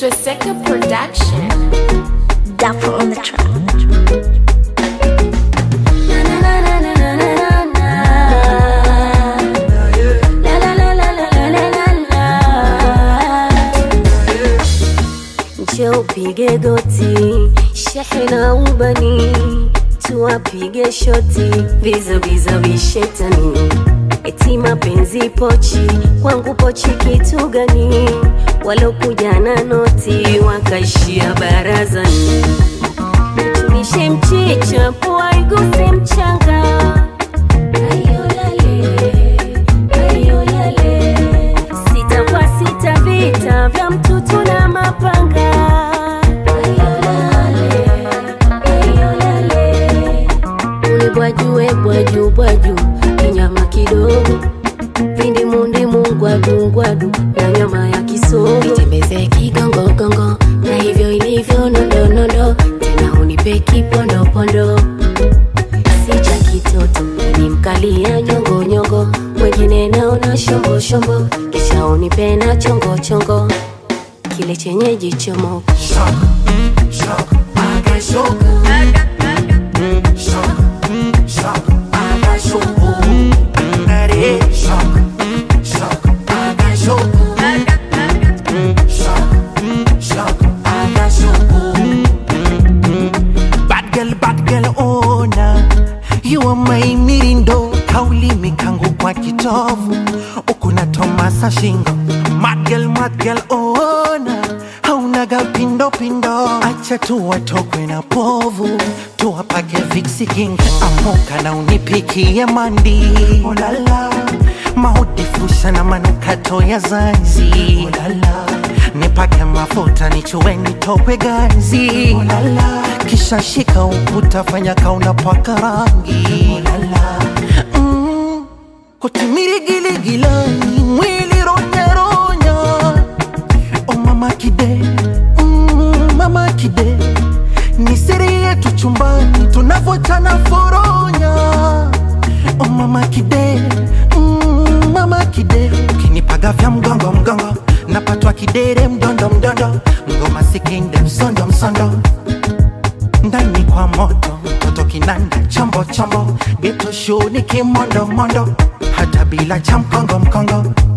Swastika Production. Dapper on the track. Njoo upige goti, shehe na ubani, tuwapige shoti, viza viza vishetani, eti mapenzi pochi, kwangu pochi kitu gani? Walokuja na noti wakaishia barazani, tunishe mchicha, pua iguse mchanga Ayolale, ayolale. Sita kwa sita vita vya mtutu na mapanga Ayolale, ayolale. Ule bwajue bwaju bwaju kinyama kidogo vindimundimu ngwadu ngwadu na nyama ya kisogo itembeze kigongogongo na hivyo ilivyo nondonondo tena unipe kipondopondo si cha kitoto ni mkalia nyongonyongo mwengine naona shombo shombo kisha unipe na chongo chongo kile chenye jichomo Bad girl, bad girl, oh na You are my mirindo Kauli mikangu kwa kitovu Ukuna Tomasa shingo Mad girl, mad girl, oh na Haunaga pindo pindo Acha tu watokwe na povu Tuwapake viksi king Amoka na unipikie mandi oh la la Mahudifusha na manukato ya zanzi oh la la nipake mafuta nichue nitope ganzi Ulala. kisha shika ukuta fanya kauna paka rangi Ulala. mm. kotimirigiligilani mwili ronyaronya o mama kide mm, mama kide ni siri yetu chumbani tunavyochana foronya o mama kide mm, mama kide ukinipaga vya mgongo mgongo napatwa kidere mdondo mdondo ngoma sikinde msondo msondo ndani kwa moto mtoto kinanda chombo chombo geto show ni kimondo mondo hata bila cha mkongo mkongo